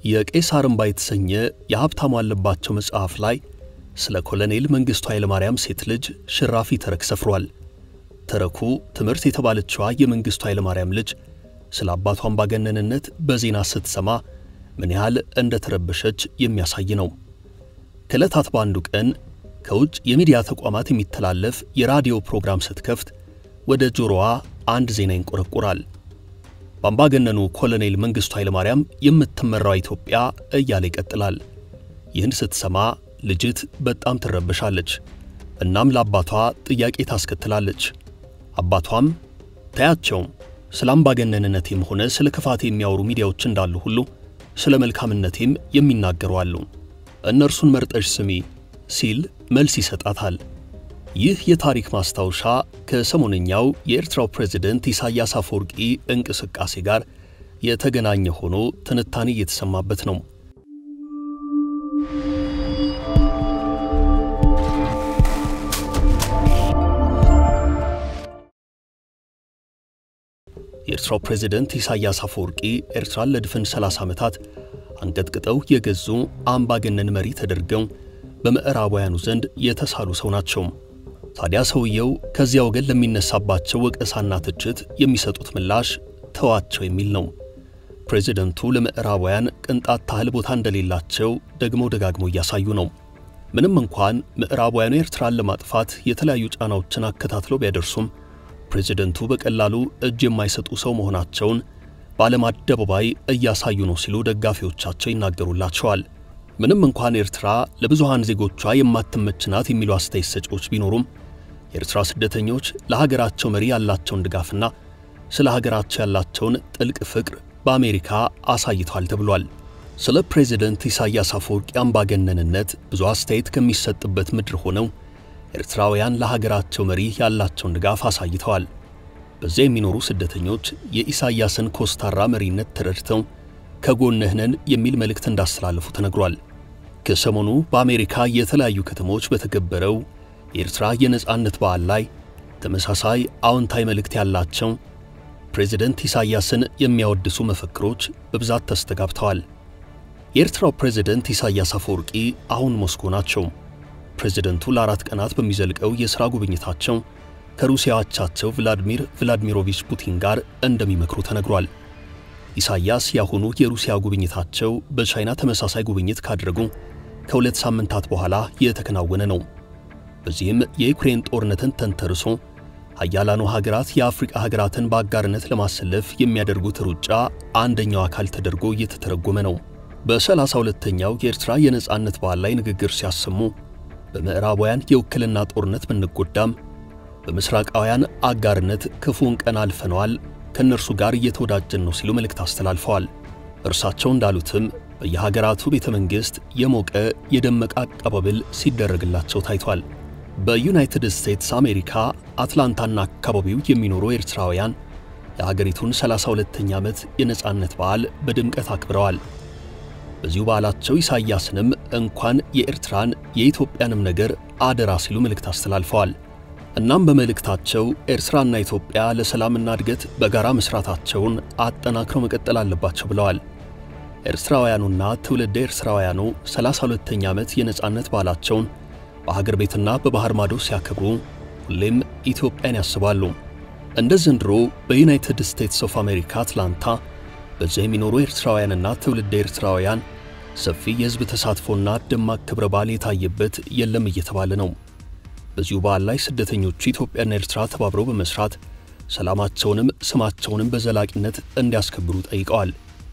የቄሳር እምባ የተሰኘ የሀብታሙ አለባቸው መጽሐፍ ላይ ስለ ኮሎኔል መንግሥቱ ኃይለማርያም ሴት ልጅ ሽራፊ ተረክ ሰፍሯል። ተረኩ ትምህርት የተባለችዋ የመንግሥቱ ኃይለማርያም ልጅ ስለ አባቷ አምባገነንነት በዜና ስትሰማ ምን ያህል እንደተረበሸች የሚያሳይ ነው። ከዕለታት በአንዱ ቀን ከውጭ የሚዲያ ተቋማት የሚተላለፍ የራዲዮ ፕሮግራም ስትከፍት ወደ ጆሮዋ አንድ ዜና ይንቆረቆራል። በአምባገነኑ ኮሎኔል መንግሥቱ ኃይለማርያም የምትመራው ኢትዮጵያ እያለ ይቀጥላል። ይህን ስትሰማ ልጅት በጣም ትረበሻለች። እናም ለአባቷ ጥያቄ ታስከትላለች። አባቷም ታያቸው ስለ አምባገነንነቴም ሆነ ስለ ክፋቴ የሚያወሩ ሚዲያዎች እንዳሉ ሁሉ ስለ መልካምነቴም የሚናገሩ አሉ፣ እነርሱን መርጠሽ ስሚ ሲል መልስ ይሰጣታል። ይህ የታሪክ ማስታወሻ ከሰሞነኛው የኤርትራው ፕሬዝደንት ኢሳያስ አፈወርቂ እንቅስቃሴ ጋር የተገናኘ ሆኖ ትንታኔ እየተሰማበት ነው። የኤርትራው ፕሬዝደንት ኢሳያስ አፈወርቂ ኤርትራን ለድፍን 30 ዓመታት አንቀጥቅጠው የገዙ አምባገነን መሪ ተደርገው በምዕራባውያኑ ዘንድ የተሳሉ ሰው ናቸው። ታዲያ ሰውየው ከዚያ ወገን ለሚነሳባቸው ወቀሳና ትችት የሚሰጡት ምላሽ ተዋቸው የሚል ነው። ፕሬዝደንቱ ለምዕራባውያን ቅንጣት ታህል ቦታ እንደሌላቸው ደግሞ ደጋግሞ እያሳዩ ነው። ምንም እንኳን ምዕራባውያኑ ኤርትራን ለማጥፋት የተለያዩ ጫናዎችን አከታትለው ቢያደርሱም ፕሬዝደንቱ በቀላሉ እጅ የማይሰጡ ሰው መሆናቸውን በዓለም አደባባይ እያሳዩ ነው ሲሉ ደጋፊዎቻቸው ይናገሩላቸዋል። ምንም እንኳን ኤርትራ ለብዙሃን ዜጎቿ የማትመች ናት የሚሉ አስተያየት ሰጪዎች ቢኖሩም የኤርትራ ስደተኞች ለሀገራቸው መሪ ያላቸውን ድጋፍና ስለ ሀገራቸው ያላቸውን ጥልቅ ፍቅር በአሜሪካ አሳይቷል ተብሏል። ስለ ፕሬዝደንት ኢሳያስ አፈወርቂ አምባገነንነት ብዙ አስተያየት ከሚሰጥበት ምድር ሆነው ኤርትራውያን ለሀገራቸው መሪ ያላቸውን ድጋፍ አሳይተዋል። በዚያ የሚኖሩ ስደተኞች የኢሳያስን ኮስታራ መሪነት ተረድተው ከጎንህ ነን የሚል መልእክት እንዳስተላለፉ ተነግሯል። ከሰሞኑ በአሜሪካ የተለያዩ ከተሞች በተገበረው የኤርትራ የነጻነት በዓል ላይ ተመሳሳይ አዎንታዊ መልእክት ያላቸው ፕሬዝደንት ኢሳያስን የሚያወድሱ መፈክሮች በብዛት ተስተጋብተዋል። የኤርትራው ፕሬዝደንት ኢሳያስ አፈወርቂ አሁን ሞስኮ ናቸው። ፕሬዝደንቱ ለአራት ቀናት በሚዘልቀው የሥራ ጉብኝታቸው ከሩሲያ አቻቸው ቭላዲሚር ቭላዲሚሮቪች ፑቲን ጋር እንደሚመክሩ ተነግሯል። ኢሳያስ ያሁኑ የሩሲያ ጉብኝታቸው በቻይና ተመሳሳይ ጉብኝት ካደረጉ ከሁለት ሳምንታት በኋላ የተከናወነ ነው። በዚህም የዩክሬን ጦርነትን ተንተርሶ ሀያላኑ ሀገራት የአፍሪቃ ሀገራትን በአጋርነት ለማሰለፍ የሚያደርጉት ሩጫ አንደኛው አካል ተደርጎ እየተተረጎመ ነው። በሰላሳ ሁለተኛው የኤርትራ የነጻነት በዓል ላይ ንግግር ሲያሰሙ በምዕራባውያን የውክልና ጦርነት ብንጎዳም በምስራቃውያን አጋርነት ክፉን ቀን አልፈነዋል ከእነርሱ ጋር እየተወዳጀን ነው ሲሉ መልእክት አስተላልፈዋል። እርሳቸው እንዳሉትም በየሀገራቱ ቤተ መንግሥት የሞቀ የደመቀ አቀባበል ሲደረግላቸው ታይቷል። በዩናይትድ ስቴትስ አሜሪካ አትላንታና አካባቢው የሚኖሩ ኤርትራውያን የሀገሪቱን 32ኛ ዓመት የነጻነት በዓል በድምቀት አክብረዋል። በዚሁ በዓላቸው ኢሳያስንም እንኳን የኤርትራን የኢትዮጵያንም ነገር አደራ ሲሉ መልእክት አስተላልፈዋል። እናም በመልእክታቸው ኤርትራና ኢትዮጵያ ለሰላምና እድገት በጋራ መስራታቸውን አጠናክረው መቀጠል አለባቸው ብለዋል። ኤርትራውያኑና ትውልደ ኤርትራውያኑ 32ኛ ዓመት የነጻነት በዓላቸውን በሀገር ቤትና በባህር ማዶ ሲያከብሩ ሁሌም ኢትዮጵያን ያስባሉ። እንደ ዘንድሮ በዩናይትድ ስቴትስ ኦፍ አሜሪካ አትላንታ በዚያ የሚኖሩ ኤርትራውያንና ትውልደ ኤርትራውያን ሰፊ የሕዝብ ተሳትፎና ደማቅ ክብረ በዓል የታየበት የለም እየተባለ ነው። በዚሁ በዓል ላይ ስደተኞቹ ኢትዮጵያና ኤርትራ ተባብረው በመስራት ሰላማቸውንም ስማቸውንም በዘላቂነት እንዲያስከብሩ ጠይቀዋል።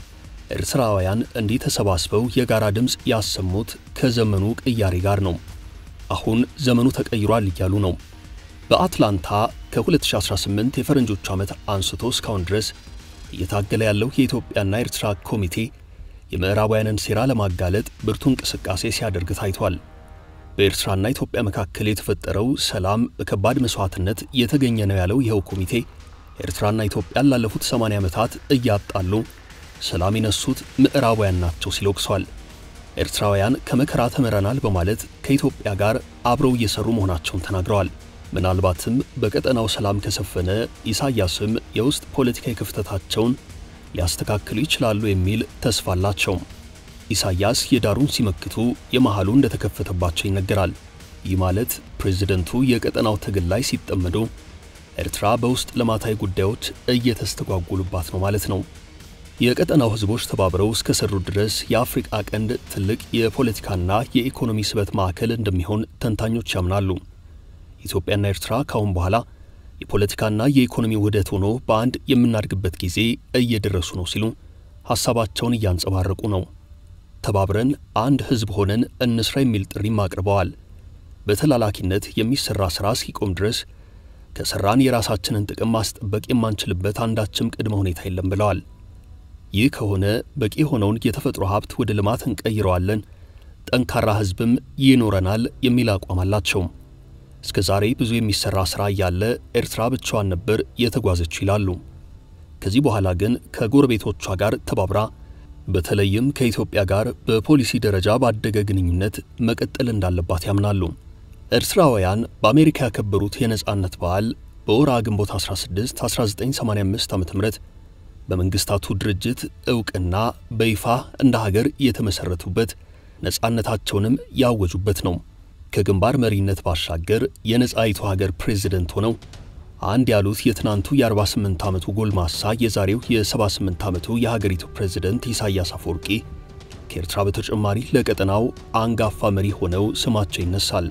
ኤርትራውያን እንዲህ ተሰባስበው የጋራ ድምፅ ያሰሙት ከዘመኑ ቅያሬ ጋር ነው። አሁን ዘመኑ ተቀይሯል እያሉ ነው። በአትላንታ ከ2018 የፈረንጆቹ ዓመት አንስቶ እስካሁን ድረስ እየታገለ ያለው የኢትዮጵያና ኤርትራ ኮሚቴ የምዕራባውያንን ሴራ ለማጋለጥ ብርቱ እንቅስቃሴ ሲያደርግ ታይቷል። በኤርትራና ኢትዮጵያ መካከል የተፈጠረው ሰላም በከባድ መሥዋዕትነት የተገኘ ነው ያለው ይኸው ኮሚቴ ኤርትራና ኢትዮጵያን ላለፉት 80 ዓመታት እያጣሉ ሰላም የነሱት ምዕራባውያን ናቸው ሲል ወቅሷል። ኤርትራውያን ከመከራ ተምረናል በማለት ከኢትዮጵያ ጋር አብረው እየሰሩ መሆናቸውን ተናግረዋል። ምናልባትም በቀጠናው ሰላም ከሰፈነ ኢሳያስም የውስጥ ፖለቲካዊ ክፍተታቸውን ሊያስተካክሉ ይችላሉ የሚል ተስፋ አላቸው። ኢሳያስ የዳሩን ሲመክቱ የመሃሉ እንደተከፈተባቸው ይነገራል። ይህ ማለት ፕሬዝደንቱ የቀጠናው ትግል ላይ ሲጠመዱ ኤርትራ በውስጥ ልማታዊ ጉዳዮች እየተስተጓጉሉባት ነው ማለት ነው። የቀጠናው ሕዝቦች ተባብረው እስከ ሰሩ ድረስ የአፍሪቃ ቀንድ ትልቅ የፖለቲካና የኢኮኖሚ ስበት ማዕከል እንደሚሆን ተንታኞች ያምናሉ። ኢትዮጵያና ኤርትራ ካሁን በኋላ የፖለቲካና የኢኮኖሚ ውህደት ሆኖ በአንድ የምናድግበት ጊዜ እየደረሱ ነው ሲሉ ሐሳባቸውን እያንጸባረቁ ነው። ተባብረን አንድ ሕዝብ ሆነን እንስራ የሚል ጥሪም አቅርበዋል። በተላላኪነት የሚሰራ ሥራ እስኪቆም ድረስ ከሠራን የራሳችንን ጥቅም ማስጠበቅ የማንችልበት አንዳችም ቅድመ ሁኔታ የለም ብለዋል። ይህ ከሆነ በቂ የሆነውን የተፈጥሮ ሀብት ወደ ልማት እንቀይረዋለን፣ ጠንካራ ሕዝብም ይኖረናል የሚል አቋም አላቸው። እስከ ዛሬ ብዙ የሚሰራ ሥራ እያለ ኤርትራ ብቻዋን ነበር የተጓዘችው ይላሉ። ከዚህ በኋላ ግን ከጎረቤቶቿ ጋር ተባብራ በተለይም ከኢትዮጵያ ጋር በፖሊሲ ደረጃ ባደገ ግንኙነት መቀጠል እንዳለባት ያምናሉ። ኤርትራውያን በአሜሪካ ያከበሩት የነጻነት በዓል በወርሃ ግንቦት 16 1985 ዓ.ም በመንግስታቱ ድርጅት ዕውቅና በይፋ እንደ ሀገር የተመሠረቱበት ነጻነታቸውንም ያወጁበት ነው። ከግንባር መሪነት ባሻገር የነጻይቱ ሀገር ፕሬዝደንት ሆነው አንድ ያሉት የትናንቱ የ48 ዓመቱ ጎልማሳ የዛሬው የ78 ዓመቱ የሀገሪቱ ፕሬዝደንት ኢሳያስ አፈወርቂ ከኤርትራ በተጨማሪ ለቀጠናው አንጋፋ መሪ ሆነው ስማቸው ይነሳል።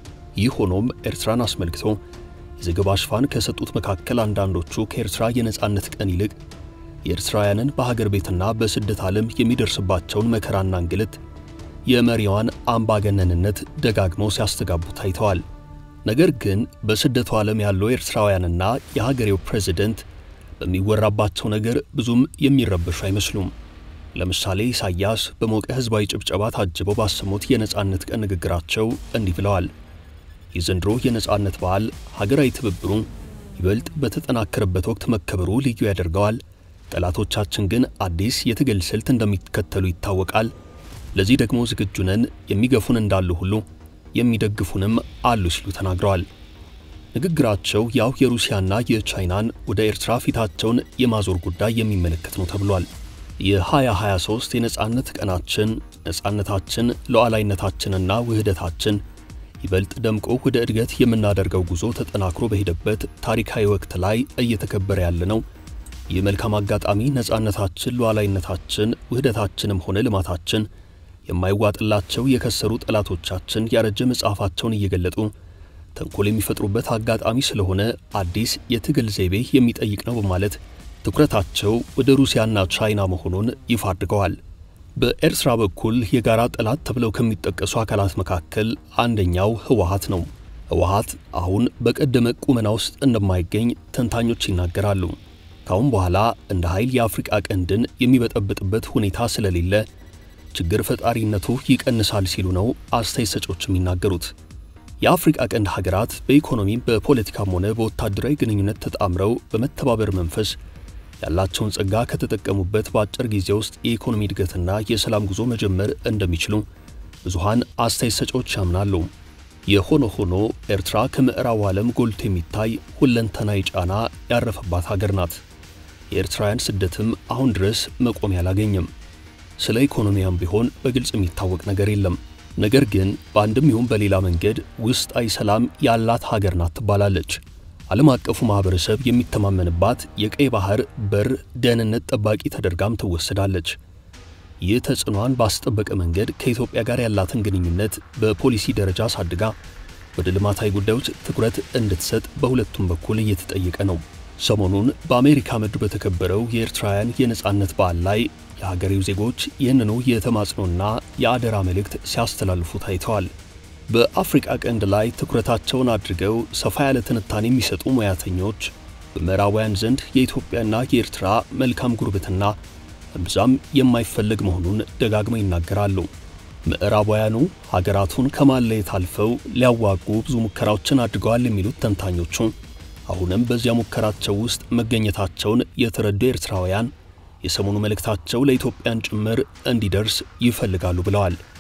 ይህ ሆኖም ኤርትራን አስመልክቶ የዘገባ ሽፋን ከሰጡት መካከል አንዳንዶቹ ከኤርትራ የነጻነት ቀን ይልቅ የኤርትራውያንን በሀገር ቤትና በስደት ዓለም የሚደርስባቸውን መከራና እንግልት የመሪዋን አምባገነንነት ደጋግመው ሲያስተጋቡ ታይተዋል። ነገር ግን በስደቱ ዓለም ያሉ ኤርትራውያንና የሀገሬው ፕሬዝደንት በሚወራባቸው ነገር ብዙም የሚረበሹ አይመስሉም። ለምሳሌ ኢሳያስ በሞቀ ሕዝባዊ ጭብጨባ ታጅበው ባሰሙት የነጻነት ቀን ንግግራቸው እንዲህ ብለዋል። የዘንድሮ የነጻነት በዓል ሀገራዊ ትብብሩ ይበልጥ በተጠናከረበት ወቅት መከበሩ ልዩ ያደርገዋል። ጠላቶቻችን ግን አዲስ የትግል ስልት እንደሚከተሉ ይታወቃል። ለዚህ ደግሞ ዝግጁ ነን። የሚገፉን እንዳሉ ሁሉ የሚደግፉንም አሉ ሲሉ ተናግረዋል። ንግግራቸው ያው የሩሲያና የቻይናን ወደ ኤርትራ ፊታቸውን የማዞር ጉዳይ የሚመለከት ነው ተብሏል። የ2023 የነጻነት ቀናችን ነጻነታችን፣ ሉዓላዊነታችንና ውህደታችን ይበልጥ ደምቆ ወደ እድገት የምናደርገው ጉዞ ተጠናክሮ በሄደበት ታሪካዊ ወቅት ላይ እየተከበረ ያለ ነው። ይህ መልካም አጋጣሚ ነጻነታችን፣ ሉዓላዊነታችን፣ ውህደታችንም ሆነ ልማታችን የማይዋጥላቸው የከሰሩ ጠላቶቻችን ያረጀ መጽሐፋቸውን እየገለጡ ተንኮል የሚፈጥሩበት አጋጣሚ ስለሆነ አዲስ የትግል ዘይቤ የሚጠይቅ ነው በማለት ትኩረታቸው ወደ ሩሲያና ቻይና መሆኑን ይፋ አድርገዋል። በኤርትራ በኩል የጋራ ጠላት ተብለው ከሚጠቀሱ አካላት መካከል አንደኛው ህወሓት ነው። ህወሓት አሁን በቀደመ ቁመና ውስጥ እንደማይገኝ ተንታኞች ይናገራሉ። ካሁን በኋላ እንደ ኃይል የአፍሪቃ ቀንድን የሚበጠብጥበት ሁኔታ ስለሌለ ችግር ፈጣሪነቱ ይቀንሳል ሲሉ ነው አስተያየት ሰጪዎች የሚናገሩት። የአፍሪቃ ቀንድ ሀገራት በኢኮኖሚም በፖለቲካም ሆነ በወታደራዊ ግንኙነት ተጣምረው በመተባበር መንፈስ ያላቸውን ጸጋ ከተጠቀሙበት በአጭር ጊዜ ውስጥ የኢኮኖሚ እድገትና የሰላም ጉዞ መጀመር እንደሚችሉ ብዙሃን አስተያየት ሰጪዎች ያምናሉ። የሆነ ሆኖ ኤርትራ ከምዕራቡ ዓለም ጎልቶ የሚታይ ሁለንተናዊ ጫና ያረፈባት ሀገር ናት። የኤርትራውያን ስደትም አሁን ድረስ መቆሚያ አላገኘም። ስለ ኢኮኖሚያም ቢሆን በግልጽ የሚታወቅ ነገር የለም። ነገር ግን በአንድም ይሁን በሌላ መንገድ ውስጣዊ ሰላም ያላት ሀገር ናት ትባላለች። ዓለም አቀፉ ማኅበረሰብ የሚተማመንባት የቀይ ባህር በር ደህንነት ጠባቂ ተደርጋም ትወሰዳለች። ይህ ተጽዕኗን ባስጠበቀ መንገድ ከኢትዮጵያ ጋር ያላትን ግንኙነት በፖሊሲ ደረጃ አሳድጋ ወደ ልማታዊ ጉዳዮች ትኩረት እንድትሰጥ በሁለቱም በኩል እየተጠየቀ ነው። ሰሞኑን በአሜሪካ ምድር በተከበረው የኤርትራውያን የነጻነት በዓል ላይ የሀገሬው ዜጎች ይህንኑ የተማጽኖና የአደራ መልእክት ሲያስተላልፉ ታይተዋል። በአፍሪቃ ቀንድ ላይ ትኩረታቸውን አድርገው ሰፋ ያለ ትንታኔ የሚሰጡ ሙያተኞች በምዕራባውያን ዘንድ የኢትዮጵያና የኤርትራ መልካም ጉርብትና እምብዛም የማይፈለግ መሆኑን ደጋግመው ይናገራሉ። ምዕራባውያኑ ሀገራቱን ከማለየት አልፈው ሊያዋጉ ብዙ ሙከራዎችን አድርገዋል የሚሉት ተንታኞቹ አሁንም በዚያ ሙከራቸው ውስጥ መገኘታቸውን የተረዱ ኤርትራውያን የሰሞኑ መልእክታቸው ለኢትዮጵያን ጭምር እንዲደርስ ይፈልጋሉ ብለዋል።